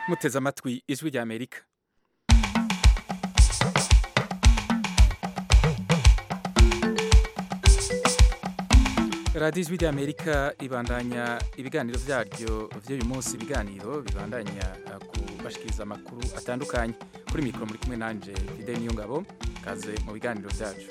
muteze amatwi ijwi rya amerika radiyo ijwi rya amerika ibandanya ibiganiro byaryo by'uyu munsi ibiganiro bibandanya kubashikiriza amakuru atandukanye kuri mikoro muri kumwe nanjye fide niyo ngabo kaze mu biganiro byacu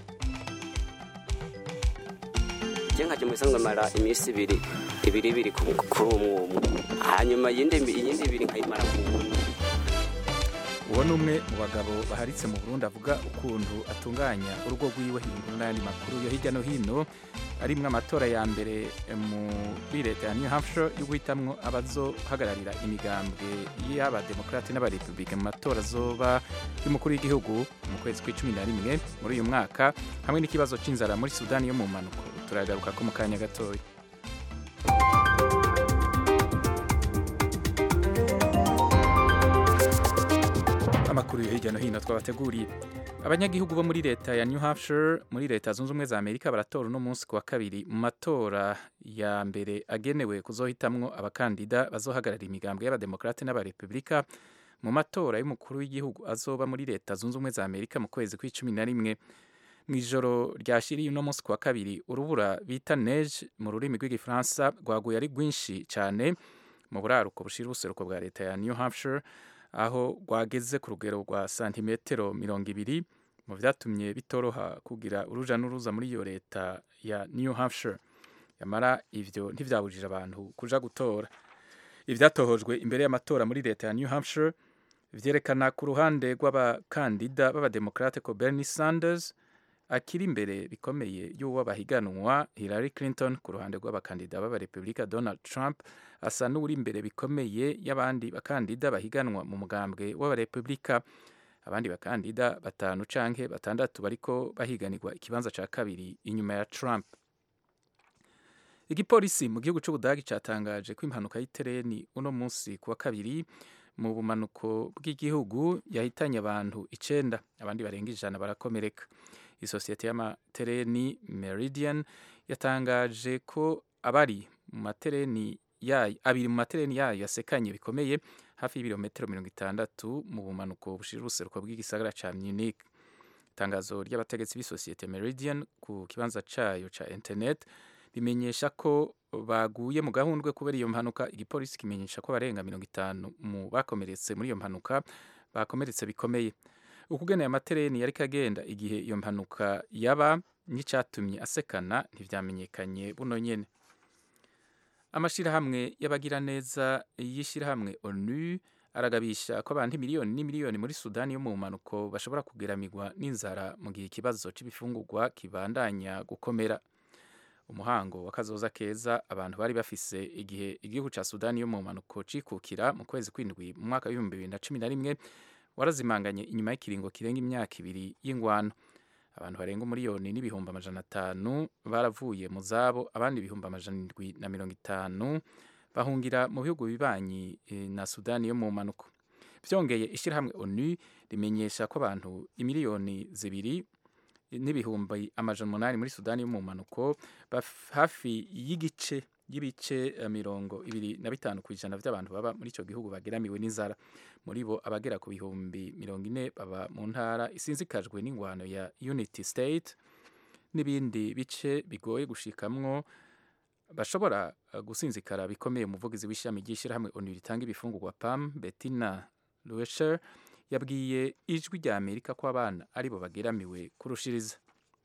njye nkajya mu bisanzwe mara iminsi ibiri ibiri ibiri kuri umwe umwe hanyuma iyindi iyindi ibiri nkayimara ku wundi uwo ni umwe mu bagabo baharitse mu burundi avuga ukuntu atunganya urugo rw'iwe hindura n'ayandi makuru yo hirya no hino arimwo amatora ya mbere muri leta ya new hampshire yo guhitamwo abazohagararira imigambwe y'abademokarate n'abarepublike mu matora azoba y'umukuru w'igihugu mu kwezi kw'icumi na rimwe muri uyu mwaka hamwe n'ikibazo c'inzara muri sudani yo mu mpanuko turagaruka ko mu kanya gatoya amakuru yo hirya no hino twabateguriye abanyagihugu bo muri leta ya new hampshire muri leta zunze ubumwe za amerika baratora uno munsi ku wa kabiri mu matora ya mbere agenewe kuzohitamwo abakandida bazohagararira imigambwe y'abademokarate n'abarepublika mu matora y'umukuru w'igihugu azoba muri leta zunze ubumwe za amerika mu kwezi kw'icumi na rimwe mu ijoro ryashiriye uno munsi ku wa kabiri urubura bita neige mu rurimi rw'igifaransa rwaguye ari rwinshi cyane mu buraruko bushira ubuseruko bwa leta ya new hampshire aho rwageze ku rugero rwa santimetero mirongo ibiri mu byatumye bitoroha kugira uruja n'uruza muri iyo leta ya new hampshire yamara ivyo ntivyabujije abantu kuja gutora ivyatohojwe imbere y'amatora muri leta ya new hampshire vyerekana ku ruhande rw'abakandida b'abademokrate ko bernie sanders akiri imbere bikomeye y'uwo bahiganwa Hillary Clinton ku ruhande rw'abakandida b'abarepublika Donald Trump asa n'uri imbere bikomeye y'abandi bakandida bahiganwa mu mugambwe w'abarepublika abandi bakandida batanu canke batandatu bariko bahiganirwa ikibanza ca kabiri inyuma ya Trump igipolisi mu gihugu c'ubudagi catangaje ko impanuka y'itereni uno munsi ku wa kabiri mu bumanuko bw'igihugu yahitanye abantu icenda abandi barenga ijana barakomereka isosiyete y'amatereni meridian yatangaje ko abari mu matereni yayo abiri mu matereni yayo yasekanye bikomeye hafi y'ibirometero mirongo itandatu mu bumanuko bushira ubuseruko bw'igisagara ca munich itangazo ry'abategetsi b'isosiyete meridian ku kibanza cayo ca internet bimenyesha ko baguye mu gahundwe kubera iyo mpanuka igipolisi kimenyesha ko barenga mirongo itanu mu bakomeretse muri iyo mpanuka bakomeretse bikomeye ukugeneye amatereni yari kagenda igihe iyo mpanuka yaba n'icatumye asekana ntivyamenyekanye buno nyene amashirahamwe y'abagiraneza y'ishirahamwe onu aragabisha ko abantu miliyoni n'imiliyoni muri sudani yo mu mpanuko bashobora kugeramigwa n'inzara mu gihe ikibazo c'ibifungurwa kibandanya gukomera umuhango w'akazoza keza abantu bari bafise igihe igihugu ca sudani yo mu mpanuko cikukira mu kwezi kw'indwi mu mwaka w'ibihumbi bibiri na cumi na rimwe warazimanganye inyuma y'ikiringo kirenga imyaka ibiri y'ingwano abantu barenga umuriyoni n'ibihumbi amajana atanu baravuye mu zabo abandi ibihumbi amajana indwi na mirongo itanu bahungira mu bihugu bibanyi na sudani yo mu mpanuko byongeye ishyirahamwe onu rimenyesha ko abantu imiliyoni zibiri n'ibihumbi amajana umunani muri sudani yo mu mpanuko hafi y'igice y'ibice mirongo ibiri na bitanu ku ijana by'abantu baba muri icyo gihugu bageramiwe n'inzara muri bo abagera ku bihumbi mirongo ine baba mu ntara isinzikajwe n'ingwano ya unity state n'ibindi bice bigoye gushikamwo bashobora gusinzikara bikomeye umuvugizi w'ishami ry'ishyirahamwe onu ritanga ibifungurwa pam betina luesher yabwiye ijwi rya amerika ko abana aribo bageramiwe kurushiriza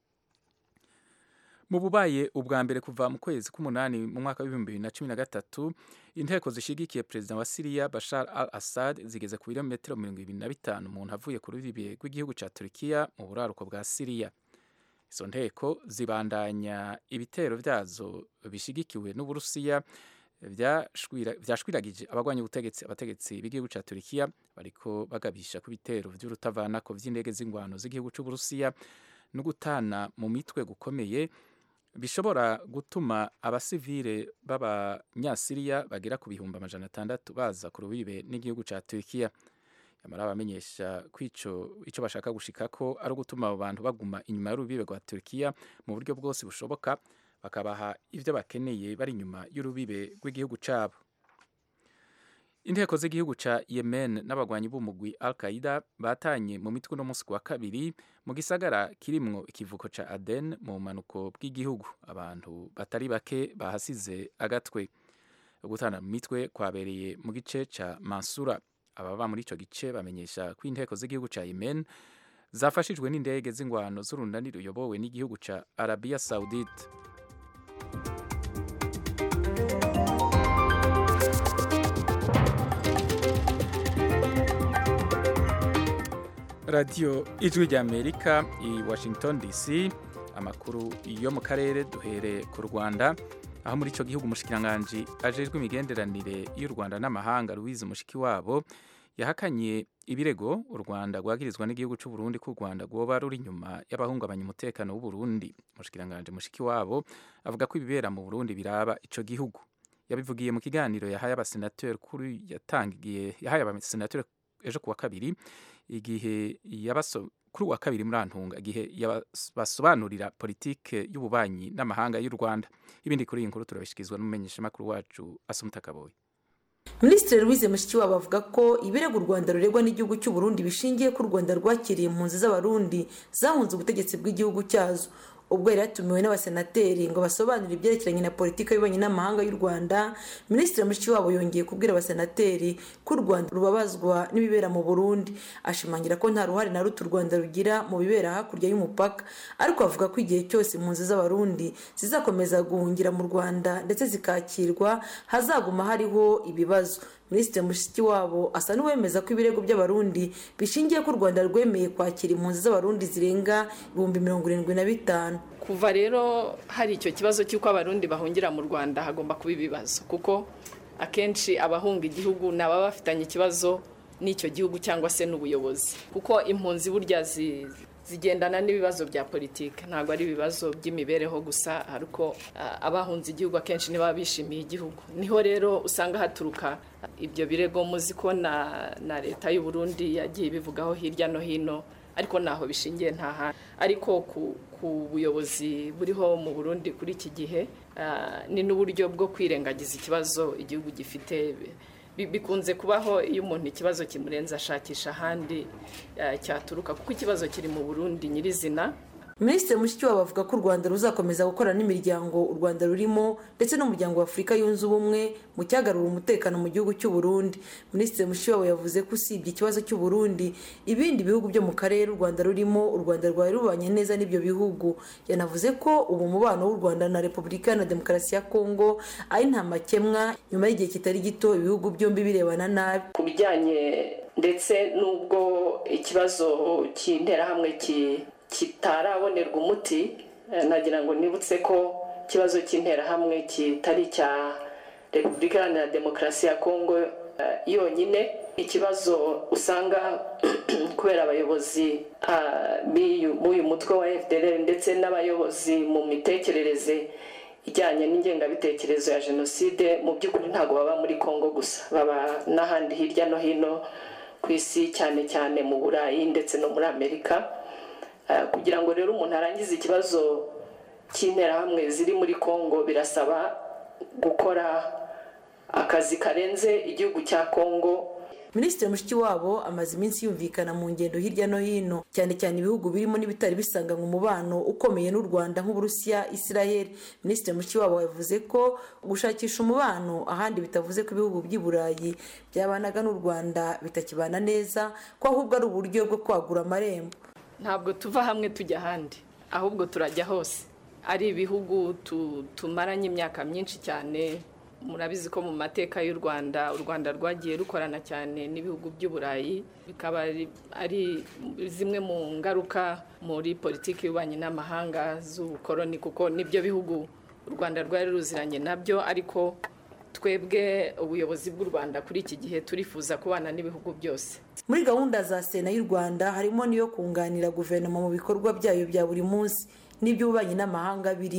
mu bubaye ubwa mbere kuva mu kwezi k'umunani mu mwaka w'ibihumbi bibiri na cumi na gatatu inteko zishigikiye perezida wa siriya bashar al assad zigeze ku birometero mirongo ibiri na bitanu umuntu avuye ku rubibe rw'igihugu ca turikiya mu buraruko bwa siriya izo nteko zibandanya ibitero vyazo bishigikiwe n'uburusiya vyashwiragije abagwanya ubutegetsi abategetsi b'igihugu ca turikiya bariko bagabisha ku bitero vy'urutavanako vy'indege z'ingwano z'igihugu c'uburusiya no gutana mu mitwe gukomeye bishobora gutuma abasivile b'abanyasiriya bagera ku bihumbi amajana atandatu baza ku rubibe n'igihugu ca turikiya yamara bamenyesha ko ico bashaka gushikako ari ugutuma abo bantu baguma inyuma y'urubibe rwa turikiya mu buryo bwose bushoboka bakabaha ivyo bakeneye bari inyuma y'urubibe rw'igihugu cabo inteko z'igihugu ca yemen n'abagwanyi b'umugwi al qaida batanye mu mitwe no munsi wa kabiri mu gisagara kirimwo ikivuko ca aden mu bumanuko bw'igihugu abantu batari bake bahasize agatwe gutana mu mitwe kwabereye mu gice ca mansura ababa muri ico gice bamenyesha ko inteko z'igihugu ca yemen zafashijwe n'indege z'ingwano z'urunani ruyobowe n'igihugu ca arabia saudite radiyo ijwi ry'amerika i washington dc amakuru yo mu karere duhere ku rwanda aho muri icyo gihugu umushikiranganji ajejwe imigenderanire y'u rwanda n'amahanga louise mushikiwabo yahakanye ibirego u rwanda rwagirizwa n'igihugu cy'u Burundi ko u rwanda rwoba ruri inyuma y'abahungabanya umutekano w'u Burundi umushikiranganji mushikiwabo avuga ko ibibera mu burundi biraba ico gihugu yabivugiye mu kiganiro yahaye abasenateri kuri yatangiye yahaye abasenateri ejo kuwa kabiri igihe yabaso kuri uwa kabiri muri antunga igihe basobanurira politike y'ububanyi n'amahanga y'u Rwanda ibindi kuri iyi nkuru turabishyikirizwa n'umumenyeshamakuru wacu Asumta Kaboyi minisitiri louise mushikiwabo avuga ko ibirego u rwanda ruregwa n'igihugu cy'u burundi bishingiye ko u rwanda rwakiriye impunzi z'abarundi zahunze ubutegetsi bw'igihugu cyazo ubwo yari yatumiwe n'abasenateri ngo basobanure ibyerekeranye na politiki y'ububanyi n'amahanga y'u rwanda minisitiri mushikiwabo yongeye kubwira abasenateri ko u rwanda rubabazwa n'ibibera mu burundi ashimangira ko nta ruhare na ruto u rwanda rugira mu bibera hakurya y'umupaka ariko avuga ko igihe cyose impunzi z'abarundi zizakomeza guhungira mu rwanda ndetse zikakirwa hazaguma hariho ibibazo minisitiri mushikiwabo asa n'uwemeza ko ibirego by'abarundi bishingiye ko u rwanda rwemeye kwakira impunzi z'abarundi zirenga ibihumbi mirongo irindwi na bitanu kuva rero hari icyo kibazo cy'uko abarundi bahungira mu rwanda hagomba kuba ibibazo kuko akenshi abahunga igihugu ni ababa bafitanye ikibazo n'icyo gihugu cyangwa se n'ubuyobozi kuko impunzi burya zigendana n'ibibazo bya politiki ntabwo ari ibibazo by'imibereho gusa ariko abahunze igihugu akenshi ntibaba bishimiye igihugu niho rero usanga haturuka ibyo birego muzi ko na leta y'u Burundi yagiye ibivugaho hirya no hino ariko ntaho bishingiye nta hantu ariko ku buyobozi buriho mu burundi kuri iki gihe ni n'uburyo bwo kwirengagiza ikibazo igihugu gifite bikunze kubaho iyo umuntu ikibazo kimurenze ashakisha ahandi cyaturuka kuko ikibazo kiri mu burundi nyirizina minisitiri mushikiwabo avuga ko u rwanda ruzakomeza gukorana n'imiryango u rwanda rurimo ndetse n'umuryango wa afurika yunze ubumwe mu cyagarura umutekano mu gihugu cy'u Burundi minisitiri mushikiwabo yavuze ko usibye ikibazo cy'u Burundi ibindi bihugu byo mu karere u rwanda rurimo u rwanda rwari rubanye neza n'ibyo bihugu yanavuze ko ubu umubano w'u rwanda na repubulika na demokarasi ya kongo ari nta makemwa nyuma y'igihe kitari gito ibihugu byombi birebana nabi ku bijyanye ndetse n'ubwo ikibazo cy'interahamwe kitarabonerwa umuti nagira ngo nibutse ko ikibazo cy'interahamwe kitari icya repubulika iharanira demokarasi ya kongo yonyine ikibazo usanga kubera abayobozi b'uyu mutwe wa fdr ndetse n'abayobozi mu mitekerereze ijyanye n'ingengabitekerezo ya jenoside mu by'ukuri ntabwo baba muri kongo gusa baba n'ahandi hirya no hino ku isi cyane cyane mu burayi ndetse no muri amerika kugira ngo rero umuntu arangize ikibazo cy'interahamwe ziri muri kongo birasaba gukora akazi karenze igihugu cya kongo minisitiri mushikiwabo amaze iminsi yumvikana mu ngendo hirya no hino cyane cyane ibihugu birimo n'ibitari bisanganywe umubano ukomeye n'u rwanda nk'uburusiya israel minisitiri mushikiwabo yavuze ko gushakisha umubano ahandi bitavuze ko ibihugu by'i burayi byabanaga n'u rwanda bitakibana neza ko ahubwo ari uburyo bwo kwagura amarembo ntabwo tuva hamwe tujya ahandi ahubwo turajya hose ari ibihugu tumaranye imyaka myinshi cyane murabizi ko mu mateka y'u rwanda u rwanda rwagiye rukorana cyane n'ibihugu by'uburayi bikaba ari zimwe mu ngaruka muri politiki y'ububanyi n'amahanga z'ubukoroni kuko nibyo bihugu u rwanda rwari ruziranye nabyo ariko twebwe ubuyobozi bw'u rwanda kuri iki gihe turifuza kubana n'ibihugu byose muri gahunda za sena y'u rwanda harimo n'iyo kunganira guverinoma mu bikorwa byayo bya buri munsi n'iby'ububanyi n'amahanga birimo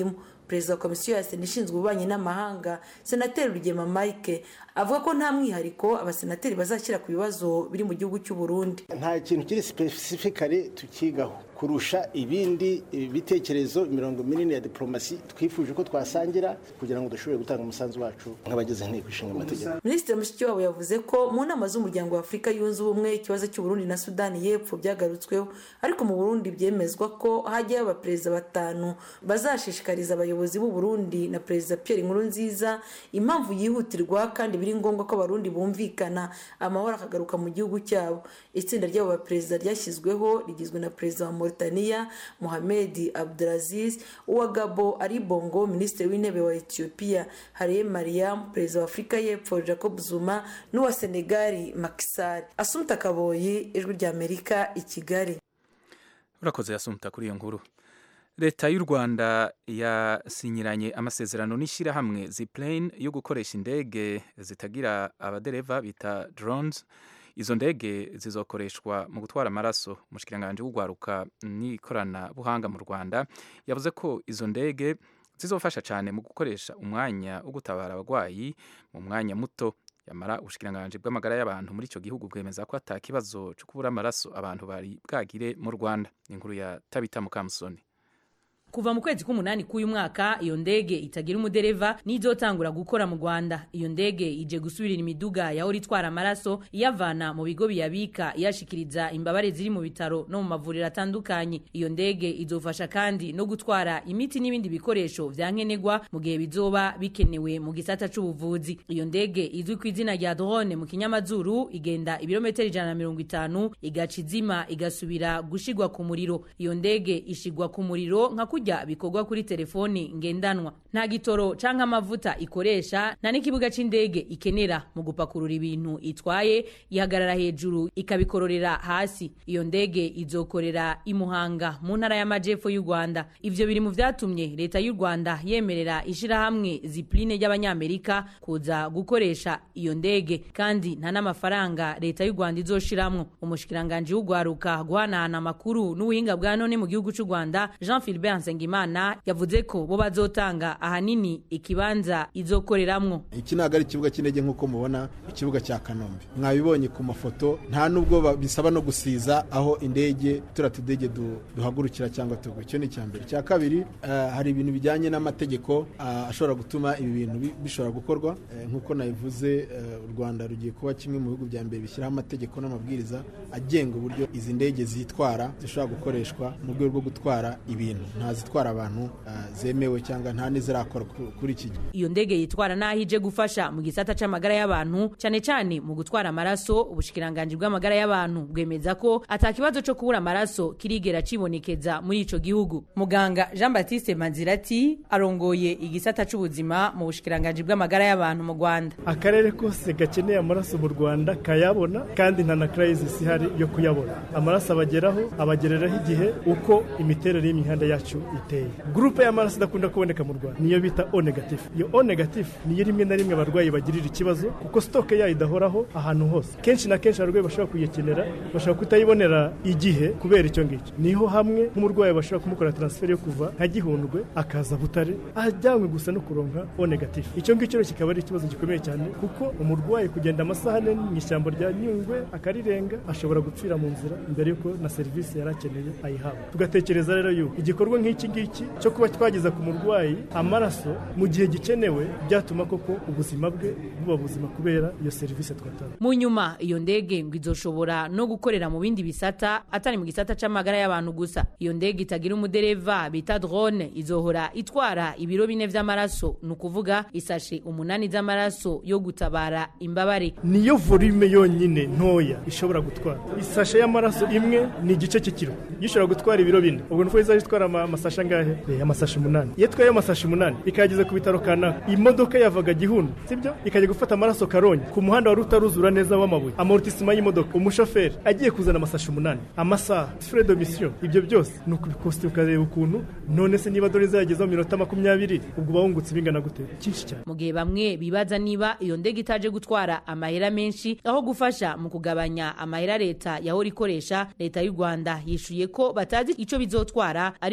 perezida wa komisiyo ya sena ishinzwe ububanyi n'amahanga senateri rugema mike avuga ko nta mwihariko abasenateri bazashyira ku bibazo biri mu gihugu cy'u Burundi nta kintu kiri sipesifikare tukigaho kurusha ibindi bitekerezo imirongo minini ya diplomasi twifuje ko twasangira kugira ngo dushobore gutanga umusanzu wacu nk'abagize inteko ishinga amategeko minisitiri mushikiwabo yavuze ko mu nama z'umuryango wa afurika yunze ubumwe ikibazo cy'uburundi na sudani y'epfo byagarutsweho ariko mu burundi byemezwa ko hajyayo abaperezida batanu bazashishikariza abayobozi b'u Burundi na perezida pierre nkurunziza impamvu yihutirwa kandi biri ngombwa ko abarundi bumvikana amahoro akagaruka mu gihugu cyabo itsinda ry'abo baperezida ryashyizweho rigizwe na perezida wa mauritania mohamed abdulaziz uwa gabo ari bongo minisitiri w'intebe wa ethiopia hariye mariam perezida wa afurika y'epfo jacob zuma n'uwa senegali makisari asumta kaboyi ijwi ry'amerika i kigali urakoze yasumta kuri iyo nkuru leta y'u rwanda yasinyiranye amasezerano n'ishyirahamwe ziplane yo gukoresha indege zitagira abadereva bita drones izo ndege zizokoreshwa mu gutwara amaraso umushikiranganji w'ugwaruka n'ikoranabuhanga mu rwanda yavuze ko izo ndege zizofasha cyane mu gukoresha umwanya wo gutabara abarwayi mu mwanya muto yamara ubushikiranganji bw'amagara y'abantu muri icyo gihugu bwemeza ko ata kibazo cyo kubura amaraso abantu bari bwagire mu rwanda inkuru ya tabita mukamusoni kuva mu kwezi k'umunani k'uyu mwaka iyo ndege itagira umudereva n'izotangura gukora mu rwanda iyo ndege ije gusubirira imiduga yahora itwara amaraso iyavana mu bigo biyabika iyashikiriza imbabare ziri mu bitaro no mu mavuriro atandukanye iyo ndege izofasha kandi no gutwara imiti n'ibindi bikoresho vya nkenerwa mu gihe bizoba bikenewe mu gisata c'ubuvuzi iyo ndege izwi ku izina rya drone mu kinyamazuru igenda ibirometero ijana na mirongo itanu igaca izima igasubira gushigwa ku muriro iyo ndege ishigwa ku muriro nka kurya bikorwa kuri telefoni ngendanwa nta gitoro canke amavuta ikoresha nta n'ikibuga c'indege ikenera mu gupakurura ibintu itwaye ihagarara hejuru ikabikororera hasi iyo ndege izokorera imuhanga mu ntara y'amajepfo y'u rwanda ivyo biri mu vyatumye leta y'u rwanda yemerera ishirahamwe zipline ry'abanyamerika kuza gukoresha iyo ndege kandi nta n'amafaranga leta y'u rwanda izoshiramwo umushikiranganji w'ugwaruka guhanahana amakuru n'ubuhinga bwa none mu gihugu c'u rwanda jean philbert nsengimana yavuze ko bo bazotanga ahanini ikibanza izokoreramwo iki ntabwo ari ikibuga cy'indege nk'uko mubona ikibuga cya kanombe mwabibonye ku mafoto nta nubwo bisaba no gusiza aho indege turiya tudege duhagurukira cyangwa tugwa icyo ni icya mbere icya kabiri hari ibintu bijyanye n'amategeko ashobora gutuma ibi bintu bishobora gukorwa nk'uko nabivuze u rwanda rugiye kuba kimwe mu bihugu bya mbere bishyiraho amategeko n'amabwiriza agenga uburyo izi ndege zitwara zishobora gukoreshwa mu rwego rwo gutwara ibintu nta zitwara abantu zemewe cyangwa nta n'izirakora kuri iki gihe iyo ndege yitwara n'aho ije gufasha mu gisata c'amagara y'abantu cyane cyane mu gutwara amaraso ubushikiranganji bw'amagara y'abantu bwemeza ko ata kibazo co kubura amaraso kirigera cibonekeza muri ico gihugu muganga jean baptiste manzirati arongoye igisata c'ubuzima mu bushikiranganji bw'amagara y'abantu mu rwanda akarere kose gakeneye amaraso mu rwanda kayabona kandi nta na crisis ihari yo kuyabona amaraso abageraho abagereraho igihe uko imiterere y'imihanda yacu iteye gurupe y'amaraso idakunda kuboneka mu rwanda niyo bita o negative iyo o negative niyo rimwe na rimwe abarwayi bagirira ikibazo kuko sitoke yayo idahoraho ahantu hose kenshi na kenshi abarwayi bashobora kuyikenera bashobora kutayibonera igihe kubera icyo ngicyo niho hamwe nk'umurwayi bashobora kumukora transferi yo kuva nka gihundwe akaza butare ajyanywe gusa no kuronka o negative icyo ngicyo rero kikaba ari ikibazo gikomeye cyane kuko umurwayi kugenda amasaha ane mu ishyamba rya nyungwe akarirenga ashobora gupfira mu nzira mbere y'uko na serivisi yari akeneye ayihabwa tugatekereza rero yuko igikorwa nk'iki ngiki cyo kuba twageza ku murwayi amaraso mu gihe gikenewe byatuma koko ubuzima bwe buba buzima kubera iyo serivisi twatanga mu nyuma iyo ndege ngo izoshobora no gukorera mu bindi bisata atari mu gisata c'amagara y'abantu gusa iyo ndege itagira umudereva bita drone izohora itwara ibiro bine vy'amaraso ni ukuvuga isashe umunani z'amaraso yo gutabara imbabare niyo volume yonyine ntoya ishobora gutwara isashe y'amaraso imwe ni igice cy'ikiro gishobora gutwara ibiro bine ubwo nuko izajya itwara amasashe angahe amasashe umunani iyo itwaye amasashe umunani ikayageza ku bitaro kanaka imodoka yavaga gihunda sibyo ikajya gufata amaraso karongi ku muhanda wari utaruzura neza w'amabuye amortisima y'imodoka umushoferi agiye kuzana amasashe umunani amasaha fure de mission ibyo byose ni ukubikosti ukareba ukuntu none se niba dore zayagezaho mu minota makumyabiri ubwo uba wungutse bingana gute cyinshi cyane mu gihe bamwe bibaza niba iyo ndege itaje gutwara amahera menshi aho gufasha mu kugabanya amahera leta yahora ikoresha leta y'u rwanda yishuye ko batazi icyo bizotwara ariko ngo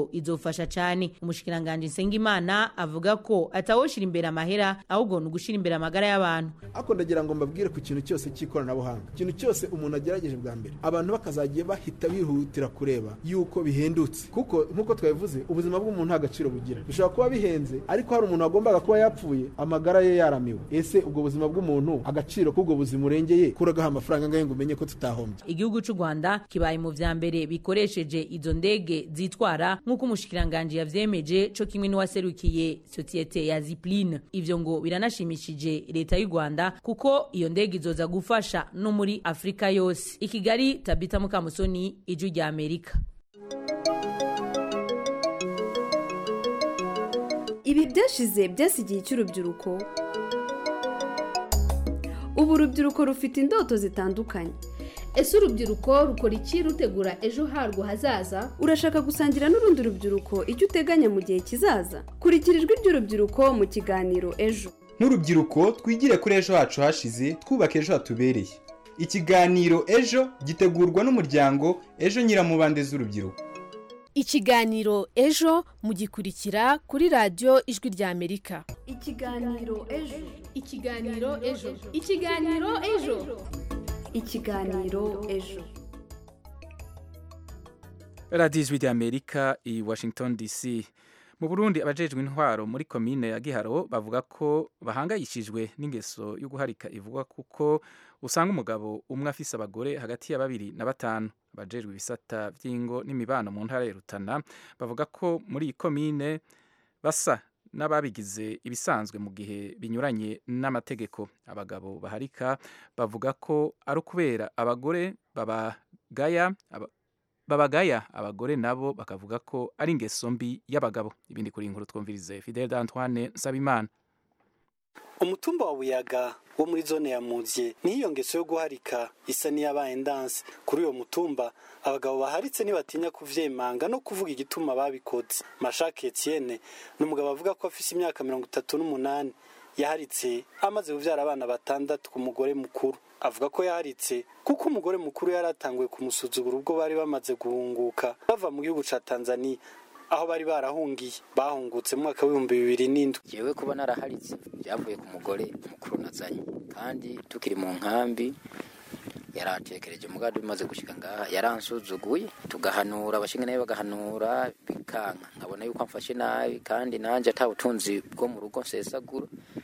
ngo izofasha cyane umushikiranganje Nsengimana avuga ko atawoshira imbere amahera ahubwo ni ugushira imbere amagara y'abantu ariko ndagira ngo mbabwire ku kintu cyose cy'ikoranabuhanga ikintu cyose umuntu agerageje bwa mbere abantu bakazagiye bahita bihutira kureba yuko bihendutse kuko nk'uko twabivuze ubuzima bw'umuntu nta gaciro bugira bishobora kuba bihenze ariko hari umuntu wagombaga kuba yapfuye amagara ye yaramiwe ese ubwo buzima bw'umuntu agaciro k'ubwo buzima urengeye kuragaho amafaranga angahe ngo umenye ko tutahombye igihugu cy'u rwanda kibaye mu vya mbere bikoresheje izo ndege zitwara nk'uko umushikiranganje yavyemeje co kimwe n'uwaserukiye sosiyete ya zipline ivyo ngo biranashimishije leta y'u rwanda kuko iyo ndege izoza gufasha no muri afurika yose i kigali tabita mukamusoni ijwi rya amerika ibi byashize byasigiye cy'urubyiruko ubu urubyiruko rufite indoto zitandukanye ese urubyiruko rukora iki rutegura ejo harwo hazaza urashaka gusangira n'urundi rubyiruko icyo uteganya mu gihe kizaza kurikira ijwi ry'urubyiruko mu kiganiro ejo nk'urubyiruko twigire kuri ejo hacu hashize twubaka ejo hatubereye ikiganiro ejo gitegurwa n'umuryango ejo nyiramubande z'urubyiruko ikiganiro ejo mugikurikira kuri radiyo ijwi rya amerika ikiganiro ejo ikiganiro ejo ikiganiro ejo ikiganiro ejo radiyo ijwi rya amerika i washington dc mu burundi abajejwe intwaro muri komine ya giharo bavuga ko bahangayishijwe n'ingeso yo guharika ivuga kuko usanga umugabo umwe afise abagore hagati ya babiri na batanu abajejwe ibisata by'ingo n'imibano mu ntara ya rutana bavuga ko muri iyi komine basa n'ababigize ibisanzwe mu gihe binyuranye n'amategeko abagabo baharika bavuga ko ari ukubera abagore babagaya aba- babagaya abagore nabo bakavuga ko ari ingeso mbi y'abagabo ibindi kuri iyi nkuru twumvirize Fidel Antoine Nsabimana umutumba wa buyaga wo muri zone ya muzye niyo ngeso yo guharika isa n'iyabaye ndanse kuri uyo mutumba abagabo baharitse ntibatinya kuvyemanga no kuvuga igituma babikoze mashake etienne ni umugabo avuga ko afise imyaka mirongo itatu n'umunani yaharitse amaze kuvyara abana batandatu ku mugore mukuru avuga ko yaharitse kuko umugore mukuru yari atanguye kumusuzugura ubwo bari bamaze guhunguka bava mu gihugu ca tanzania aho bari barahungiye bahungutse mu mwaka w'ibihumbi bibiri n'indwi jewe kuba naraharitse byavuye ku mugore mukuru nazanye kandi tukiri mu nkambi yarantekereje mugabo bimaze gushika ngaha yaransuzuguye tugahanura abashinga nawe bagahanura bikanka nkabona yuko amfashe nabi kandi nanjye ata butunzi bwo mu rugo nsesagura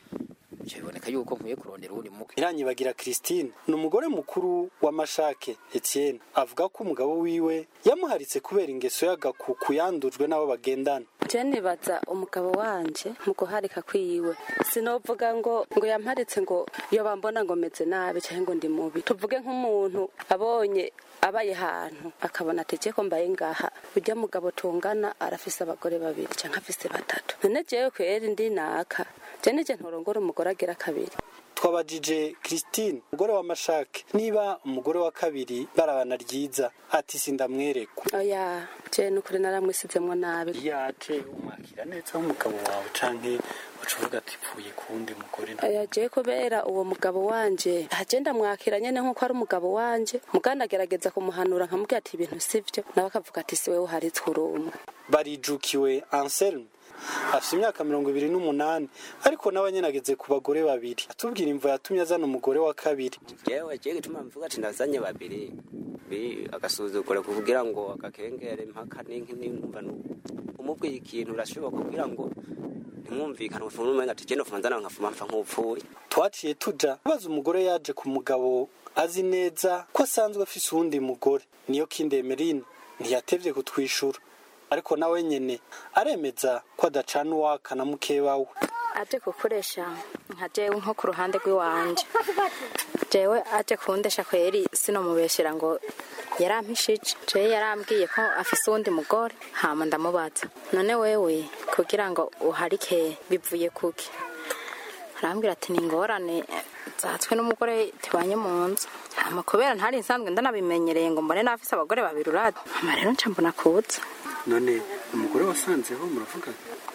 ivyo biboneka yuko nkwiye kurondera uwundi mugwi Iranyibagira Christine ni umugore mukuru wa Mashake Etienne avuga ko umugabo wiwe yamuharitse kubera ingeso y'agakuku yandujwe n'abo bagendana je nibaza umugabo wanje mu guharika kwiwe sinovuga ngo ngo yamparitse ngo iyo bambona ngo meze nabi cyangwa ngo ndi mubi tuvuge nk'umuntu abonye abaye hantu akabona ati ko mbaye ngaha ujya mugabo tungana arafise abagore babiri cyangwa afise batatu none jewe kweri ndi naka je nije ntorongora umugore agira kabiri twabajije Christine umugore wa Mashake niba umugore wa kabiri barabana ryiza ati sindamwerekwa oya je nukuri naramwisizemwo nabi yaje umwakira neza umugabo wawe canke ucuvuga ati pfuye kuwundi mugore oya je kubera uwo mugabo wanje agenda mwakira nyene nkuko ari umugabo wanje muganda agerageza kumuhanura nkamubwira ati ibintu sivyo nawe akavuga ati siwe uharitswe urumwe barijukiwe Anselme afite imyaka mirongo ibiri n'umunani ariko nawe nyine ageze ku bagore babiri atubwira imvo yatumye azana umugore wa kabiri jewe jewe gituma mvuga ati ndazanye babiri bi agasuzugura kugira ngo agakengere mpaka n'inki n'inkumva umubwiye ikintu urashoboka kugira ngo ntimwumvikane ufunze umenga ati je nofunza nawe nkafuma mpfa nk'upfuye twaciye tuja kubaza umugore yaje ku mugabo azi neza ko asanzwe afise uwundi mugore niyo kindemerine ntiyatevye kutwishura ariko nawe nyene aremeza ko adacana uwaka na mukeba we aje gukoresha nka jewe nko ku ruhande rw'iwanje jewe aje kundesha kweri sinomubeshera ngo yarampishije jewe yarambwiye ko afise uwundi mugore hama ndamubaza none wewe kugira ngo uharike bivuye kuki arambwira ati ni ingorane zatswe n'umugore tubanye mu nzu hama kubera ntari nsanzwe ndanabimenyereye ngo mbone n'afise abagore babiri urade hama rero nca mbona kuza none umugore wasanzeho muravuga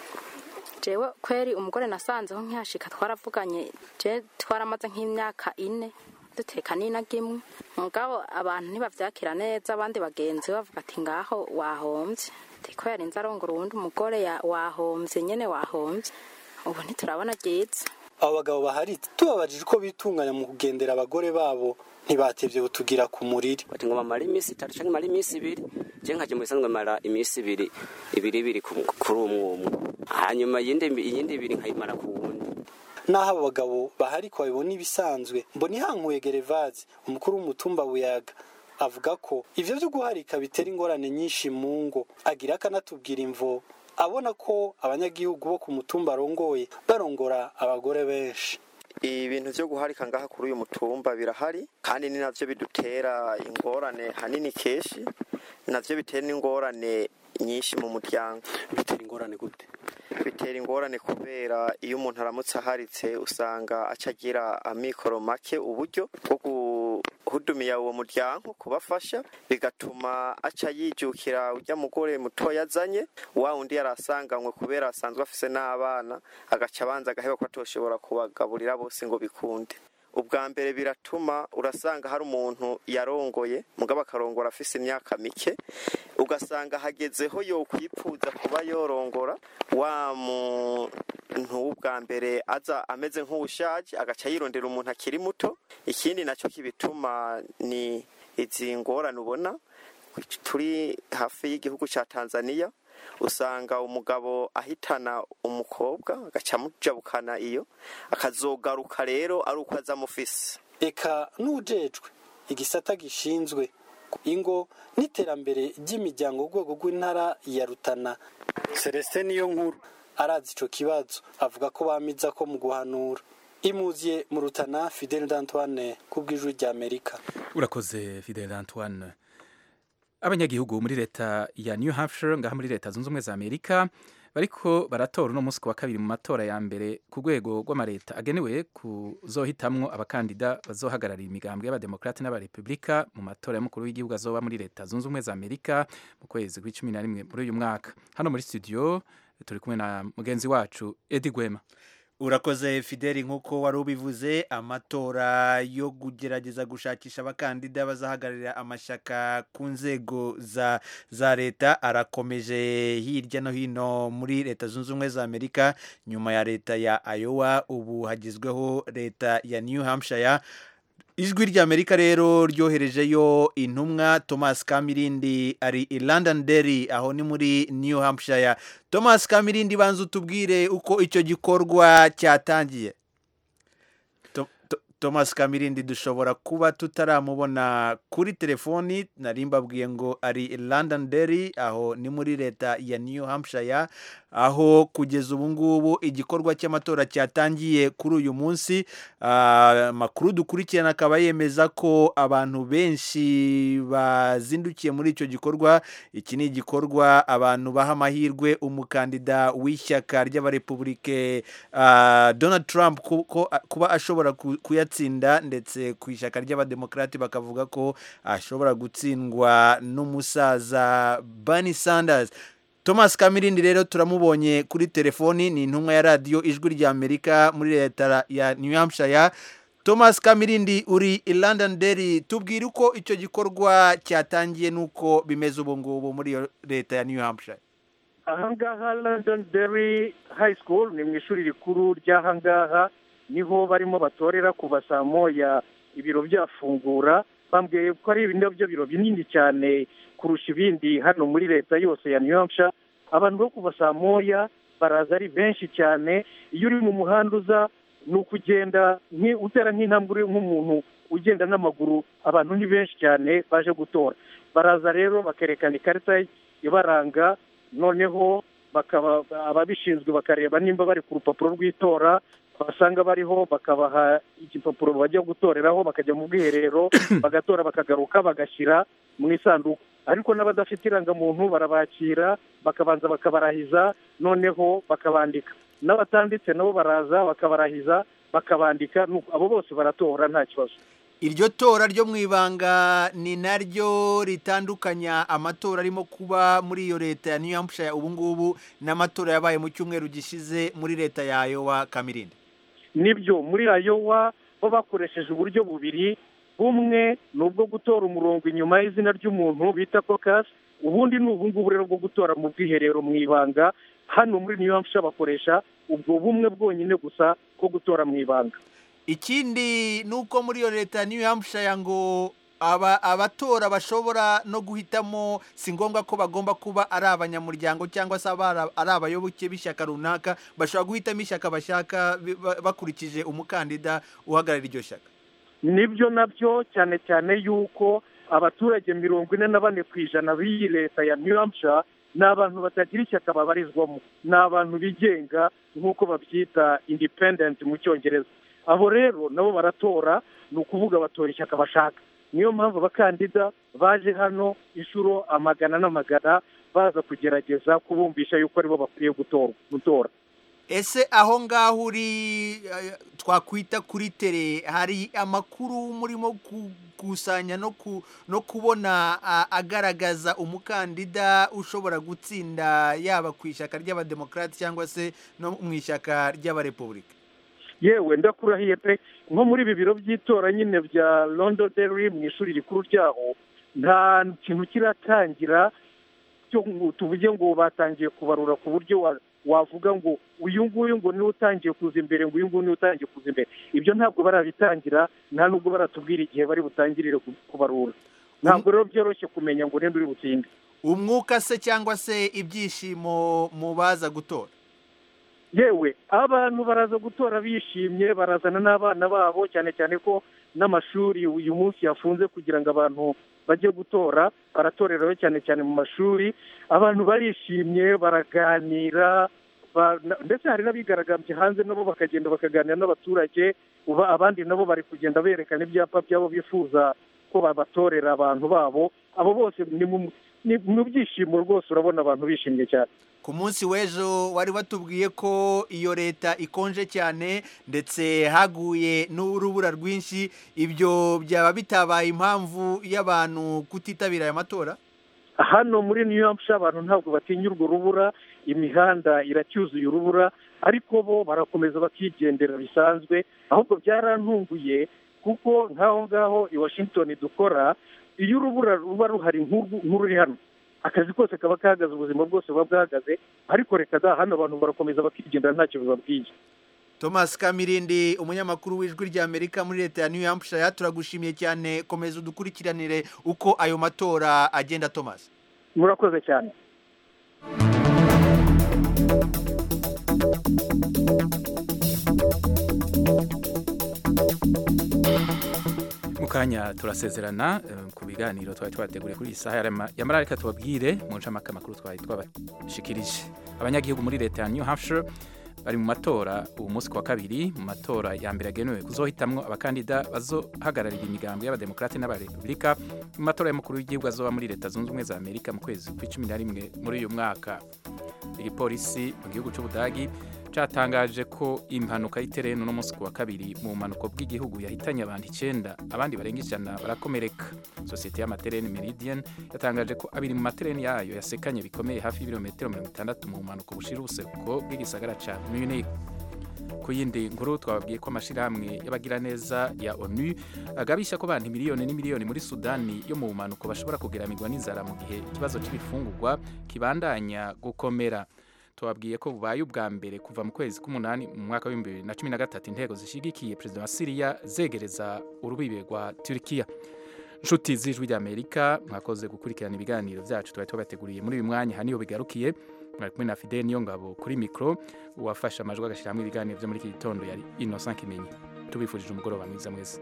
jewe kweri umugore nasanzeho nkihashika twaravuganye je twaramaze nk'imyaka ine duteka n'inaga mugabo abantu ntibavyakira neza abandi bagenzi bavuga ati ngaho wahombye ati ko yarinze arongora uwundi umugore ya- wahombye nyene wahombye ubu ntiturabona ryiza abo bagabo bahari tubabajije uko bitunganya mu kugendera abagore babo ntibatevye butugira ku muriri bati ngo bamara iminsi itatu canke mara iminsi ibiri je nkaje mu bisanzwe mara iminsi ibiri ibiri ibiri ku- kuri umwe umwe hanyuma iyindi iyindi ibiri nkayimara ku wundi naho abo bagabo bahari ko babibona ibisanzwe mbona ihankuye gerevazi umukuru w'umutumba buyaga avuga ko ivyo vyo guharika bitera ingorane nyinshi mu ngo agira akanatubwira imvo abona ko abanyagihugu bo ku mutumba arongoye barongora abagore benshi ibintu byo guharika ngaha kuri uyu mutumba birahari kandi ni navyo bidutera ingorane hanini kenshi navyo bitera n'ingorane nyinshi mu muryango bitera ingorane gute bitera ingorane kubera iyo umuntu aramutse aharitse usanga aca agira amikoro make uburyo bwo guhudumiya uwo muryango kubafasha bigatuma aca yijukira urya mugore mutoya azanye wa undi yari asanganywe kubera asanzwe afise n'abana agaca abanza agaheba ko atoshobora kubagaburira bose ngo bikunde ubwa mbere biratuma urasanga hari umuntu yarongoye mugabo akarongora afise imyaka mike ugasanga hagezeho yo kwipfuza kuba yorongora wa muntu w'ubwa mbere aza ameze nk'uwushaje agaca yirondera umuntu akiri muto ikindi nacyo kibituma ni izi ngorane ubona turi hafi y'igihugu cya tanzania usanga umugabo ahitana umukobwa agaca amujabukana iyo akazogaruka rero ari uko aza amufise eka n'ujejwe igisata gishinzwe ingo n'iterambere ry'imiryango ku rwego rw'intara ya rutana celestin niyo nkuru arazi ico kibazo avuga ko bamiza ko mu guhanura imuziye mu rutana fidel d'antoine ku bw'ijwi ry'amerika urakoze fidel antoine abanyagihugu muri leta ya new hampshire ngaha muri leta zunze ubumwe za amerika bariko baratora uno munsi ku wa kabiri mu matora ya mbere ku rwego rw'amareta agenewe kuzohitamwo abakandida bazohagararira imigambwe y'abademokrate n'abarepublika mu matora y'umukuru w'igihugu azoba muri leta zunze ubumwe za amerika mu kwezi kw'icumi na rimwe muri uyu mwaka hano muri studio turi kumwe na mugenzi wacu edi gwema urakoze fideli nk'uko wari ubivuze amatora yo kugerageza gushakisha abakandida bazahagararira amashyaka ku nzego za za leta arakomeje hirya no hino muri leta zunze ubumwe za amerika nyuma ya leta ya ayowa ubu hagezweho leta ya new hampshire ijwi ry'amerika rero ryoherejeyo intumwa thomas kamirindi ari i london derry aho ni muri new hampshire thomas kamirindi banza utubwire uko icyo gikorwa cyatangiye To- To- thomas kamirindi dushobora kuba tutaramubona kuri telefoni nari mbabwiye ngo ari i london derry aho ni muri leta ya new hampshire aho kugeza ubu ngubu igikorwa cy'amatora cyatangiye kuri uyu munsi Ah, amakuru dukurikirana akaba yemeza ko abantu benshi bazindukiye muri icyo gikorwa iki ni igikorwa abantu baha amahirwe umukandida w'ishyaka ry'abarepubulike ah, donald trump ku- ko- kuba ashobora ku- kuyatsinda ndetse ku ishyaka ry'abademokarati bakavuga ko ashobora gutsindwa n'umusaza Bernie Sanders thomas kamirindi rero turamubonye kuri telefoni ni intumwa ya radiyo ijwi ry'amerika muri leta ya new hampshire thomas kamirindi uri i london derry tubwire uko icyo gikorwa cyatangiye n'uko bimeze ubu ngubu muri iyo leta ya new hampshire ahangaha london derry high school ni mu ishuri rikuru ry'ahangaha niho barimo batorera kuva saa moya ibiro byafungura bambwiye ko ari nabyo biro binini cyane kurusha ibindi hano muri leta yose ya new hampshire abantu bo kuva saa moya baraza ari benshi cyane iyo uri mu muhanda uza ni ukugenda nki- utera nk'intambwe uri nk'umuntu ugenda n'amaguru abantu ni benshi cyane baje gutora baraza rero bakerekana ikarita ibaranga noneho bakaba ababishinzwe bakareba nimba bari ku rupapuro rw'itora basanga bariho bakabaha igipapuro bajya gutoreraho bakajya mu bwiherero bagatora bakagaruka bagashyira mu isanduku ariko n'abadafite irangamuntu barabakira bakabanza bakabarahiza noneho bakabandika n'abatanditse nabo baraza bakabarahiza bakabandika nuko abo bose baratora nta kibazo iryo tora ryo mu ibanga ni naryo ritandukanya amatora arimo kuba muri iyo leta ya new hampshire ubu ngubu n'amatora yabaye mu cyumweru gishize muri leta ya ayowa kamirindi nibyo muri ayowa bo bakoresheje uburyo bubiri bumwe ni ubwo gutora umurongo inyuma y'izina ry'umuntu bita kokasi ubundi ni ubu ngubu rero bwo gutora mu bwiherero mu ibanga hano muri new hampshire bakoresha ubwo bumwe bwonyine gusa bwo gutora mu ibanga ikindi ni uko muri iyo leta ya new hampshire ngo aba abatora bashobora no guhitamo si ngombwa ko bagomba kuba ari abanyamuryango cyangwa se abara- ari abayoboke b'ishyaka runaka bashobora guhitamo ishyaka bashaka bi- ba- bakurikije umukandida uhagarara iryo shyaka nibyo nabyo cyane cyane yuko abaturage mirongo ine na bane ku ijana b'iyi leta ya new hampshire ni abantu batagira ishyaka babarizwamo ni abantu bigenga nk'uko babyita independent mu cyongereza abo rero nabo baratora ni ukuvuga batora ishyaka bashaka niyo mpamvu abakandida baje hano inshuro amagana n'amagana baza kugerageza kubumvisha yuko aribo bakwiye gutorwa gutora ese aho ngaho uri eh, twakwita kuri tere hari amakuru murimo gukusanya no ku no kubona ah, agaragaza umukandida ushobora gutsinda yaba ku ishyaka ry'abademokarati cyangwa se no mu ishyaka ry'abarepubulika yewe ndakurahiye pe nko muri ibi biro by'itora nyine bya londonderry mu ishuri rikuru ryaho nta kintu kiratangira cyo ngo tuvuge ngo batangiye kubarura ku buryo wa- wavuga ngo uyu nguyu ngo niwe utangiye kuza imbere ngo uyu nguyu niwe utangiye kuza imbere ibyo ntabwo barabitangira nta nubwo baratubwira igihe bari butangirire ku- kubarura ntabwo rero byoroshye kumenya ngo ninde uri butsinde umwuka se cyangwa se ibyishimo mu baza gutora yewe abantu baraza gutora bishimye barazana n'abana babo cyane cyane ko n'amashuri uyu munsi yafunze kugira ngo abantu bajye gutora baratoreraho cyane cyane mu mashuri abantu barishimye baraganira ba- na- ndetse hari n'abigaragambye hanze nabo bakagenda bakaganira n'abaturage uba abandi nabo bari kugenda berekana ibyapa byabo bifuza ko babatorera abantu babo abo bose ni mu- ni mu byishimo rwose urabona abantu bishimye cyane ku munsi w'ejo wari watubwiye ko iyo leta ikonje cyane ndetse haguye n'urubura rwinshi ibyo byaba bitabaye impamvu y'abantu kutitabira aya matora hano muri new hampshire abantu ntabwo batinya urwo rubura imihanda iracyuzuye urubura ariko bo barakomeza bakigendera bisanzwe ahubwo byarantunguye kuko nk'aho ngaho i washington dukora iyo urubura ruba ruhari nk'uru- nk'ururi hano akazi kose kaba kahagaze ubuzima bwose buba bwahagaze ariko reka da hano abantu barakomeza bakigendera ntacyo bibabwiye thomas kamirindi umunyamakuru w'ijwi ry'amerika muri leta ya new hampshire turagushimiye cyane komeza udukurikiranire uko ayo matora agenda thomas murakoze cyane mu kanya turasezerana eh, ku biganiro twari twateguriye kuri iyi saha yarema- yamara reka tubabwire mu ncamake amakuru twari twabashikirije abanyagihugu muri leta ya new hampshire bari mu matora ubu munsi ku wa kabiri mu matora ya mbere yagenewe kuzohitamwo abakandida bazohagararira imigambi y'abademokarate n'abarepubulika mu matora y'umukuru w'igihugu azoba muri leta zunze ubumwe za amerika mu kwezi kw'icumi na rimwe muri uyu mwaka igipolisi mu gihugu cy'ubudagi cyatangaje ko impanuka y'itereno no munsi ku wa kabiri mu bumanuko bw'igihugu yahitanye abantu icyenda abandi barenga ijana barakomereka sosiyete y'amatereni meridian yatangaje ko abiri mu matereni yayo yasekanye bikomeye hafi y'ibirometero mirongo itandatu mu bumanuko bushira ubuseruko bw'igisagara cya munich ku yindi nkuru twababwiye ko amashyirahamwe y'abagiraneza ya onu agabisha ko abantu miliyoni n'imiliyoni muri sudani yo mu bumanuko bashobora kugeramirwa n'inzara mu gihe ikibazo cy'ibifungurwa kibandanya gukomera tubabwiye ko bubaye ubwa mbere kuva mu kwezi k'umunani mu mwaka w'ibihumbi bibiri na cumi na gatatu intego zishyigikiye perezida wa siriya zegereza urubibe rwa turikiya inshuti z'ijwi ry'amerika mwakoze gukurikirana ibiganiro byacu twari tubateguriye muri uyu mwanya aha niho bigarukiye mwari kumwe na fidel niyo ngabo kuri mikoro uwafashe amajwi agashyiramo ibiganiro byo muri iki gitondo yari innocent kimenyi tubifurije umugoroba mwiza mwese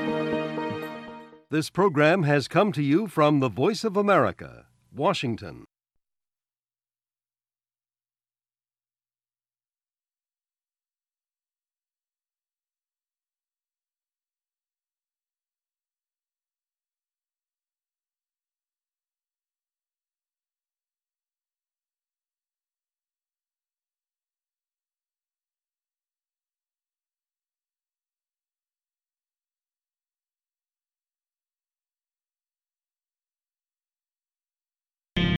This program has come to you from the Voice of America, Washington.